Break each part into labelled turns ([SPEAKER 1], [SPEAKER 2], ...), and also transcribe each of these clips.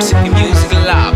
[SPEAKER 1] Toxic Music Lab.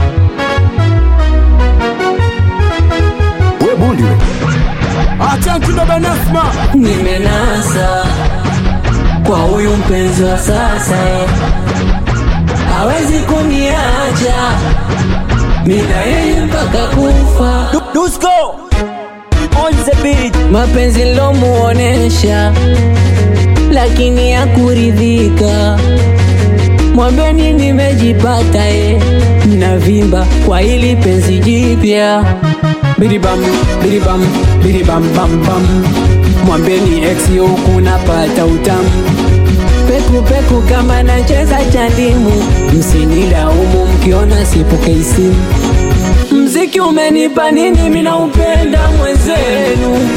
[SPEAKER 2] we bundi we acha kidogo Nasma
[SPEAKER 3] nimenasa kwa huyu mpenzi wa sasa eh. hawezi kuniacha mina yeye mpaka kufa
[SPEAKER 2] Dusko on the beat
[SPEAKER 3] mapenzi lomuonesha lakini ya kuridhika mwambeni nimejipata e navimba kwa hili penzi jipya biribam biribam biribam bam bam mwambeni ex huku napata utamu peku peku kama nacheza chandimu msinilaumu mkiona sipokei simu mziki umenipa nini minaupenda mwenzenu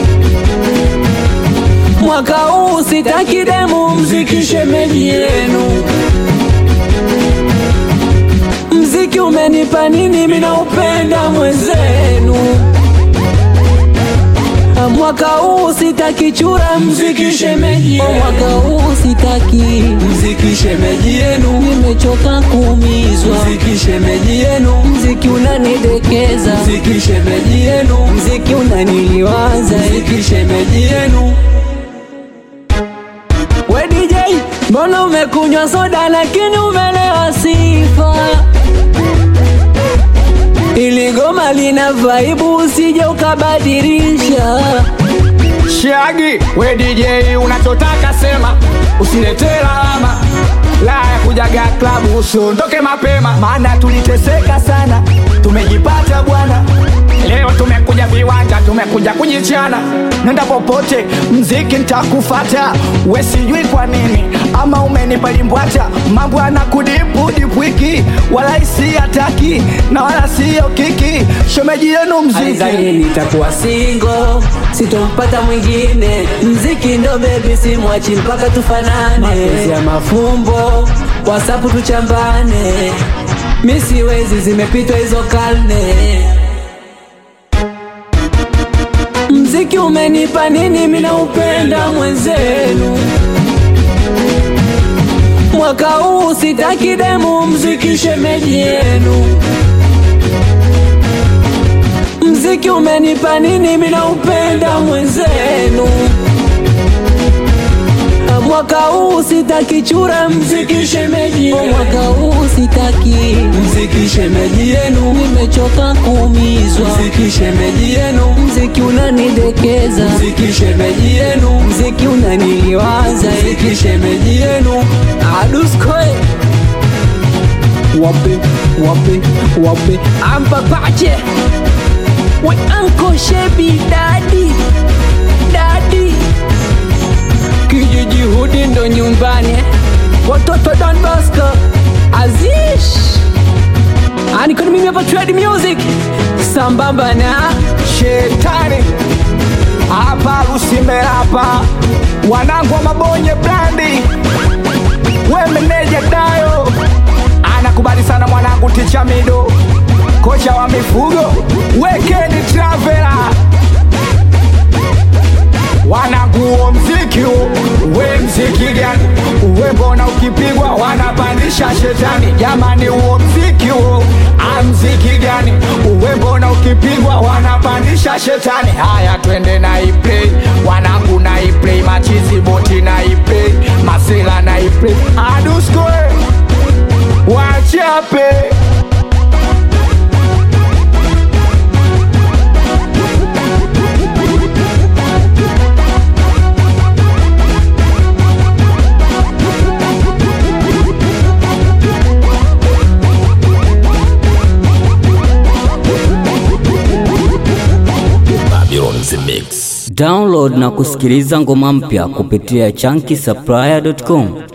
[SPEAKER 3] mwaka huu sitaki demu mziki shemeji yenu mziki umenipa nini minaupenda mwenzenu mwaka huu sitaki chura mziki shemeji yenu. mwaka huu sitaki mziki shemeji yenu nimechoka kuumizwa mziki shemeji yenu mziki unanidekeza mziki shemeji yenu mziki unaniliwaza mziki shemeji yenu we DJ mbona umekunywa soda lakini umelewa sifa ili goma lina vaibu usije ukabadilisha
[SPEAKER 2] Shagi we DJ unachotaka sema usiletee lawama la ya kujaga klabu usiondoke mapema maana tuliteseka sana tumejipata bwana leo tumekuja viwanja tumekuja kujichana nenda popote mziki ntakufata we sijui kwa nini ama umenipa limbwata mambo anakudipu dipwiki wala isi hataki na wala siyo kiki shemeji yenu mziki
[SPEAKER 3] Aizani nitakuwa singo, sitompata mwingine. Mziki ndo bebi, simwachi mpaka tufanane. Mapenzi ya mafumbo, wasapu tuchambane. Mi siwezi, zimepitwa hizo karne. Mziki umenipa nini? Mina upenda mwenzenu. Mwaka huu sitaki demu, mziki shemeji yenu mziki umenipa nini? Mina upenda mwenzenu. Mwaka huu sitaki chura, mziki shemeji yenu. Mwaka huu sitaki mziki shemeji yenu, nimechoka kuumizwa. Mziki shemeji yenu, mziki unanidekeza. Mziki shemeji yenu, mziki unaniliwaza. Mziki shemeji yenu, aduskoe wape wape wape ampapache we anko shebi dadi dadi kijiji hudi ndo nyumbani eh. watoto Don Bosco Azish anikoni mimi hapa Trade Music sambamba na
[SPEAKER 2] shetani hapa Lusimbe hapa wanangu wa mabonye brandi we meneja dayo anakubali sana mwanangu ticha mido kocha wa mifugo wekeni travela wanaguo mziki huu, we mziki gani we mbona ukipigwa wanapandisha shetani jamani huo mziki huo amziki gani we mbona ukipigwa wanapandisha shetani haya twende na iplay wanangu na iplay machizi boti na iplay masela na iplay aduskoe wachape
[SPEAKER 3] download na kusikiliza ngoma mpya kupitia chunky supplier.com